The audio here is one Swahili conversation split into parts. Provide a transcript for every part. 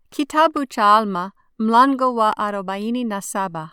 Kitabu cha Alma mlango wa arobaini na saba.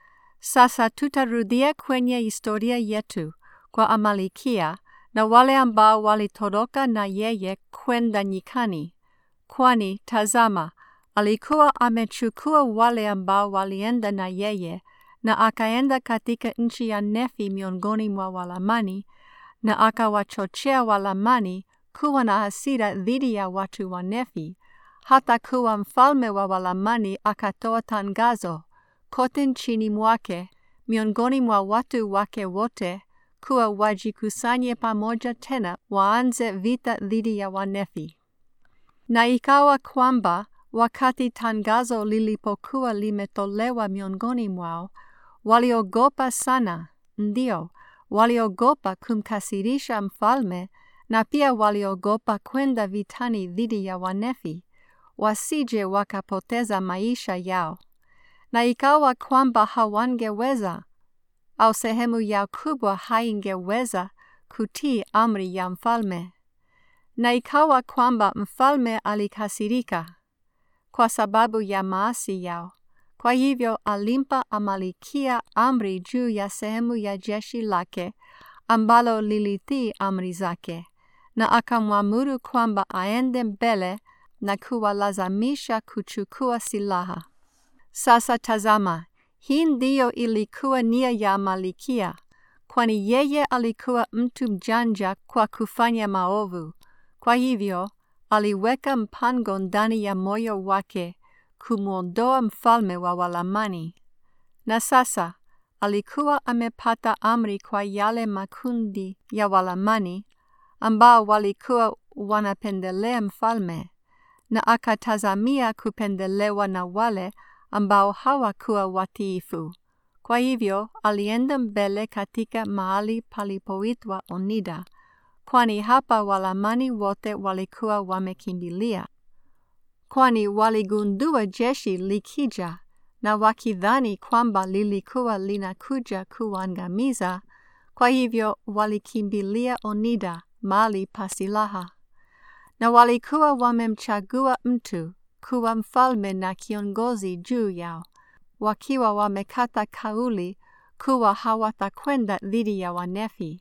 Sasa tutarudia kwenye historia yetu kwa Amalikia na wale ambao walitoroka na yeye kwenda nyikani, kwani tazama, alikuwa amechukua wale ambao walienda na yeye na akaenda katika nchi ya Nefi miongoni mwa Walamani na akawachochea Walamani kuwa na hasira dhidi ya watu wa Nefi hata kuwa mfalme wa Walamani akatoa tangazo kote nchini mwake miongoni mwa watu wake wote kuwa wajikusanye pamoja tena waanze vita dhidi ya Wanefi. Na ikawa kwamba wakati tangazo lilipokuwa limetolewa miongoni mwao, waliogopa sana, ndio waliogopa kumkasirisha mfalme, na pia waliogopa kwenda vitani dhidi ya Wanefi wasije wakapoteza maisha yao. Na ikawa kwamba hawangeweza au sehemu yao kubwa haingeweza kutii amri ya mfalme. Na ikawa kwamba mfalme alikasirika kwa sababu ya maasi yao. Kwa hivyo alimpa Amalikia amri juu ya sehemu ya jeshi lake ambalo lilitii amri zake, na akamwamuru kwamba aende mbele na kuwalazimisha kuchukua silaha. Sasa tazama, hii ndiyo ilikuwa nia ya Amalikia, kwani yeye alikuwa mtu mjanja kwa kufanya maovu. Kwa hivyo aliweka mpango ndani ya moyo wake kumwondoa mfalme wa Walamani. Na sasa alikuwa amepata amri kwa yale makundi ya Walamani ambao walikuwa wanapendelea mfalme na akatazamia kupendelewa na wale ambao hawakuwa watiifu. Kwa hivyo alienda mbele katika mahali palipoitwa Onida, kwani hapa Walamani wote walikuwa wamekimbilia, kwani waligundua jeshi likija, na wakidhani kwamba lilikuwa linakuja kuangamiza, kwa hivyo walikimbilia Onida, mahali pa silaha na walikuwa wamemchagua mtu kuwa mfalme na kiongozi juu yao, wakiwa wamekata kauli kuwa hawatakwenda dhidi ya Wanefi.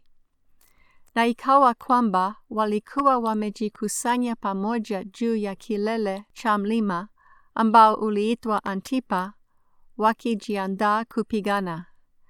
Na ikawa kwamba walikuwa wamejikusanya pamoja juu ya kilele cha mlima ambao uliitwa Antipa, wakijiandaa kupigana.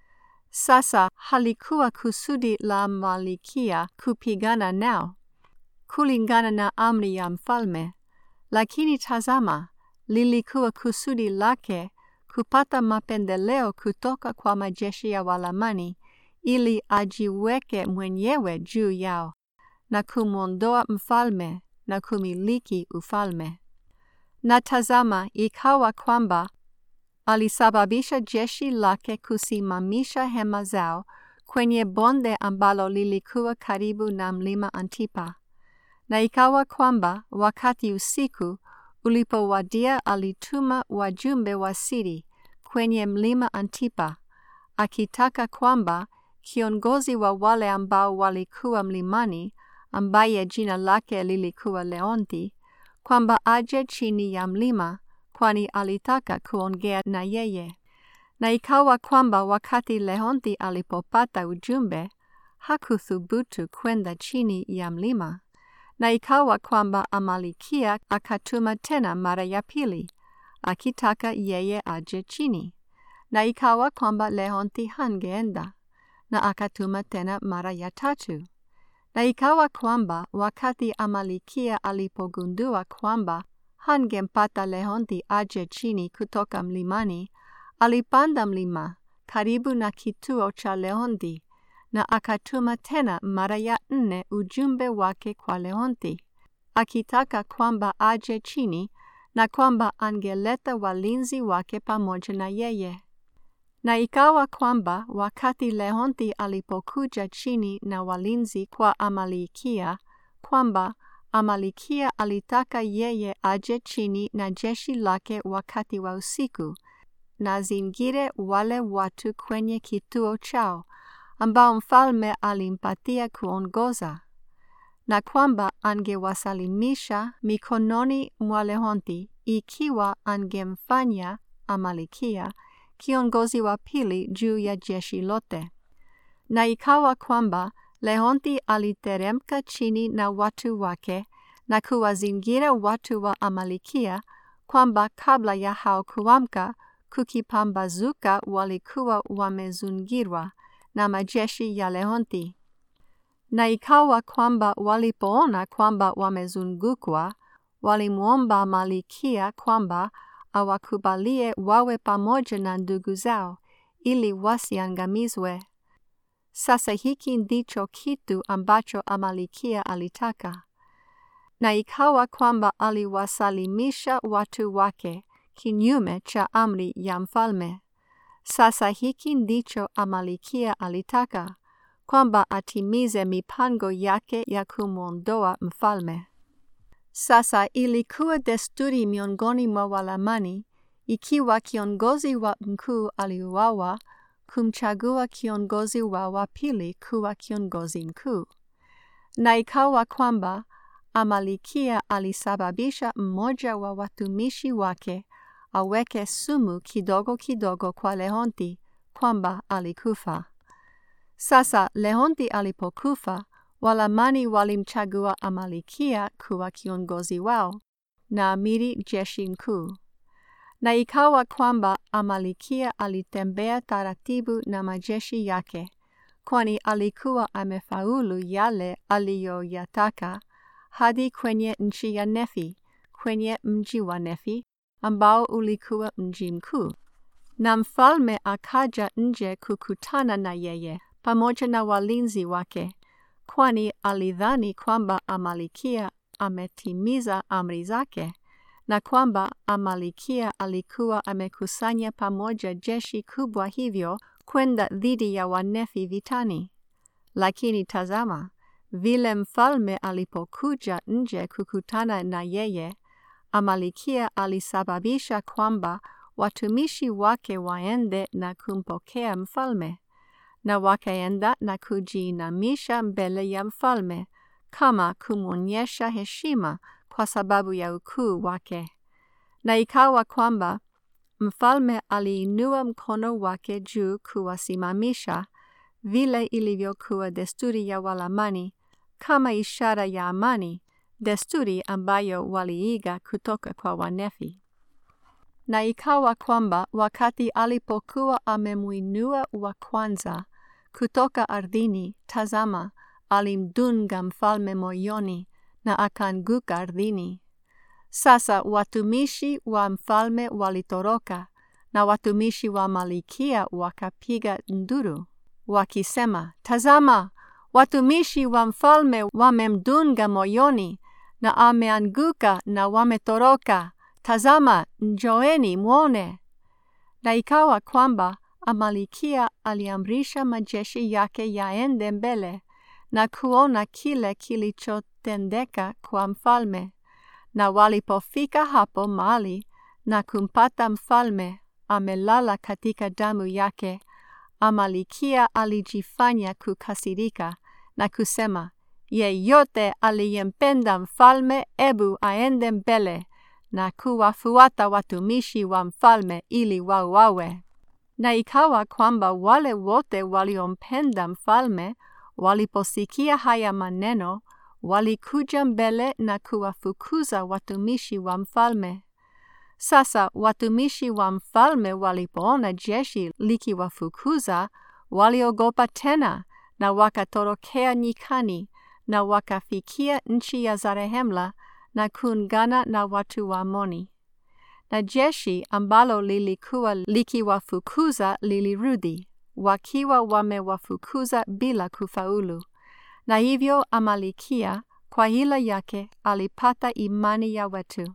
Sasa halikuwa kusudi la Amalikia kupigana nao kulingana na amri ya mfalme, lakini tazama, lilikuwa kusudi lake kupata mapendeleo kutoka kwa majeshi ya Walamani ili ajiweke mwenyewe juu yao na kumwondoa mfalme na kumiliki ufalme. Na tazama, ikawa kwamba alisababisha jeshi lake kusimamisha hema zao kwenye bonde ambalo lilikuwa karibu na mlima Antipa. Na ikawa kwamba wakati usiku ulipowadia, alituma wajumbe wa siri kwenye mlima Antipa, akitaka kwamba kiongozi wa wale ambao walikuwa mlimani, ambaye jina lake lilikuwa Leonti, kwamba aje chini ya mlima, kwani alitaka kuongea na yeye. Na ikawa kwamba wakati Leonti alipopata ujumbe, hakuthubutu kwenda chini ya mlima na ikawa kwamba Amalikia akatuma tena mara ya pili, akitaka yeye aje chini. Na ikawa kwamba Leonti hangeenda, na akatuma tena mara ya tatu. Na ikawa kwamba wakati Amalikia alipogundua kwamba hangempata Leonti aje chini kutoka mlimani, alipanda mlima karibu na kituo cha Leonti na akatuma tena mara ya nne ujumbe wake kwa Leonti akitaka kwamba aje chini na kwamba angeleta walinzi wake pamoja na yeye. Na ikawa kwamba wakati Leonti alipokuja chini na walinzi kwa Amalikia, kwamba Amalikia alitaka yeye aje chini na jeshi lake wakati wa usiku na zingire wale watu kwenye kituo chao ambao mfalme alimpatia kuongoza. na kwamba angewasalimisha mikononi mwa Lehonti ikiwa angemfanya Amalikia kiongozi wa pili juu ya jeshi lote. Na ikawa kwamba Lehonti aliteremka chini na watu wake na kuwazingira watu wa Amalikia, kwamba kabla ya hao kuamka kukipambazuka, walikuwa wamezungirwa na majeshi ya Lehonti. Na ikawa kwamba walipoona kwamba wamezungukwa, walimwomba Malikia kwamba awakubalie wawe pamoja na ndugu zao ili wasiangamizwe. Sasa hiki ndicho kitu ambacho Amalikia alitaka. Na ikawa kwamba aliwasalimisha watu wake kinyume cha amri ya mfalme. Sasa hiki ndicho Amalikia alitaka, kwamba atimize mipango yake ya kumwondoa mfalme. Sasa ilikuwa desturi miongoni mwa Walamani, ikiwa kiongozi wa mkuu aliuawa, kumchagua kiongozi wa wa pili kuwa kiongozi mkuu. Na ikawa kwamba Amalikia alisababisha mmoja wa watumishi wake aweke sumu kidogo kidogo kwa Lehonti, kwamba alikufa. Sasa Lehonti alipokufa, Walamani walimchagua Amalikia kuwa kiongozi wao na amiri jeshi mkuu. Na ikawa kwamba Amalikia alitembea taratibu na majeshi yake, kwani alikuwa amefaulu yale aliyoyataka, hadi kwenye nchi ya Nefi, kwenye mji wa Nefi ambao ulikuwa mji mkuu. Na mfalme akaja nje kukutana na yeye pamoja na walinzi wake, kwani alidhani kwamba Amalikia ametimiza amri zake na kwamba Amalikia alikuwa amekusanya pamoja jeshi kubwa hivyo kwenda dhidi ya Wanefi vitani. Lakini tazama, vile mfalme alipokuja nje kukutana na yeye, Amalikia alisababisha kwamba watumishi wake waende na kumpokea mfalme, na wakaenda na kujiinamisha mbele ya mfalme kama kumwonyesha heshima kwa sababu ya ukuu wake. Na ikawa kwamba mfalme aliinua mkono wake juu kuwasimamisha, vile ilivyokuwa desturi ya Walamani, kama ishara ya amani, desturi ambayo waliiga kutoka kwa Wanefi. Na ikawa kwamba wakati alipokuwa amemwinua wa kwanza kutoka ardhini, tazama, alimdunga mfalme moyoni na akaanguka ardhini. Sasa watumishi wa mfalme walitoroka na watumishi wa Malikia wakapiga nduru wakisema, tazama, watumishi wa mfalme wamemdunga moyoni na ameanguka na wametoroka. Tazama, njoeni mwone. Na ikawa kwamba Amalikia aliamrisha majeshi yake yaende mbele na kuona kile kilichotendeka kwa mfalme. Na walipofika hapo mahali na kumpata mfalme amelala katika damu yake, Amalikia alijifanya kukasirika na kusema, yeyote aliyempenda mfalme, ebu aende mbele na kuwafuata watumishi wa mfalme ili wauawe. Na ikawa kwamba wale wote waliompenda mfalme waliposikia haya maneno, walikuja mbele na kuwafukuza watumishi wa mfalme. Sasa watumishi wa mfalme walipoona jeshi likiwafukuza, waliogopa tena na wakatorokea nyikani na wakafikia nchi ya Zarehemla na kuungana na watu wa Amoni. Na jeshi ambalo lilikuwa likiwafukuza lilirudi, wakiwa wamewafukuza bila kufaulu. Na hivyo Amalikia kwa hila yake alipata imani ya watu.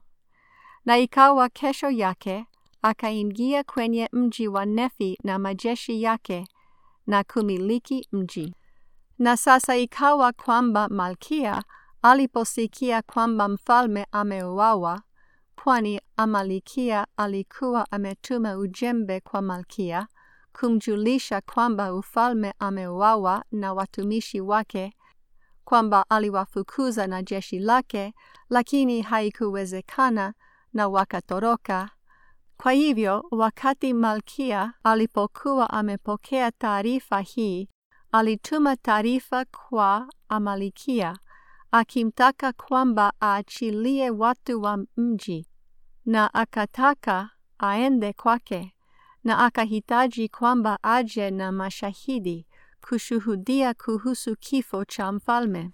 Na ikawa kesho yake akaingia kwenye mji wa Nefi na majeshi yake na kumiliki mji. Na sasa ikawa kwamba Malkia aliposikia kwamba mfalme ameuawa, kwani Amalikia alikuwa ametuma ujembe kwa Malkia kumjulisha kwamba ufalme ameuawa na watumishi wake, kwamba aliwafukuza na jeshi lake, lakini haikuwezekana na wakatoroka. Kwa hivyo, wakati Malkia alipokuwa amepokea taarifa hii, alituma taarifa kwa Amalikia akimtaka kwamba aachilie watu wa mji, na akataka aende kwake, na akahitaji kwamba aje na mashahidi kushuhudia kuhusu kifo cha mfalme.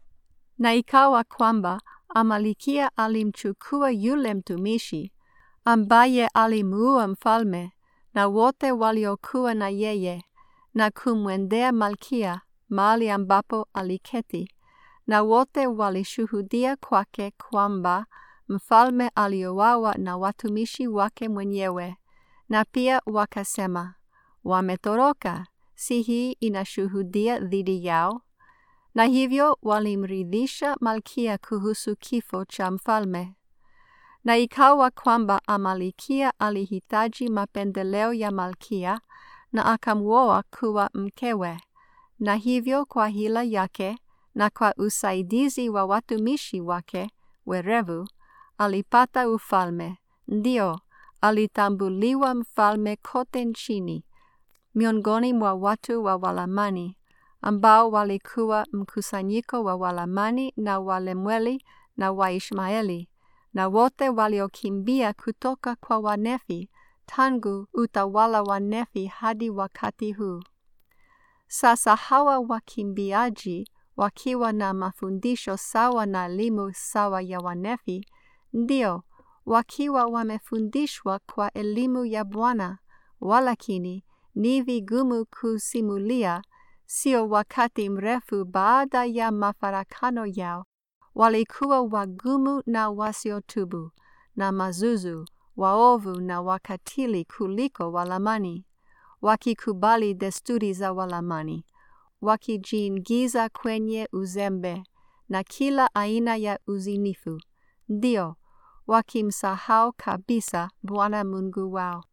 Na ikawa kwamba Amalikia alimchukua yule mtumishi ambaye alimuua mfalme na wote waliokuwa na yeye, na kumwendea Malkia mahali ambapo aliketi, na wote walishuhudia kwake kwamba mfalme aliuawa na watumishi wake mwenyewe, na pia wakasema, wametoroka, si hii inashuhudia dhidi yao? Na hivyo walimridhisha Malkia kuhusu kifo cha mfalme. Na ikawa kwamba Amalikia alihitaji mapendeleo ya Malkia na akamwoa kuwa mkewe, na hivyo kwa hila yake na kwa usaidizi wa watumishi wake werevu alipata ufalme. Ndio, alitambuliwa mfalme kote nchini miongoni mwa watu wa Walamani ambao walikuwa mkusanyiko wa Walamani na Walemweli na Waishmaeli na wote waliokimbia kutoka kwa Wanefi tangu utawala wa Nefi hadi wakati huu. Sasa hawa wakimbiaji wakiwa na mafundisho sawa na elimu sawa ya Wanefi, ndio wakiwa wamefundishwa kwa elimu ya Bwana, walakini ni vigumu kusimulia. Sio wakati mrefu baada ya mafarakano yao, walikuwa wagumu na wasiotubu na mazuzu, waovu na wakatili kuliko Walamani, wakikubali desturi za Walamani, wakijiingiza kwenye uzembe na kila aina ya uzinifu, ndio wakimsahau kabisa Bwana Mungu wao.